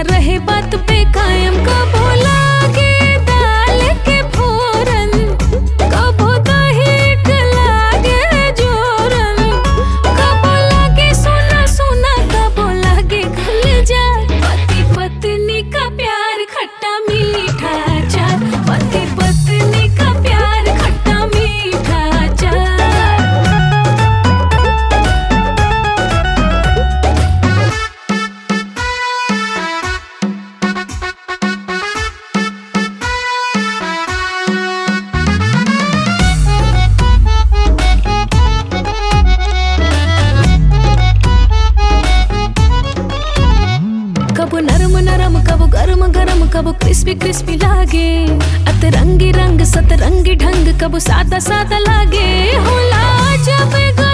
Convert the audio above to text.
रहे बात पे कायम कबो लागे दाल के फोरन कबो दही के लागे जोरन कबो लागे सोना सोना कबो लागे खुल जा पति पत्नी का प्यार खट्टा मीठा चार पति पत्नी का प्यार खट्टा मीठा चार कबो नरम नरम कबो गरम गरम कबो क्रिस्पी क्रिस्पी लागे अतरंगी रंग सतरंगी ढंग कबो सादा सादा लागे होला जब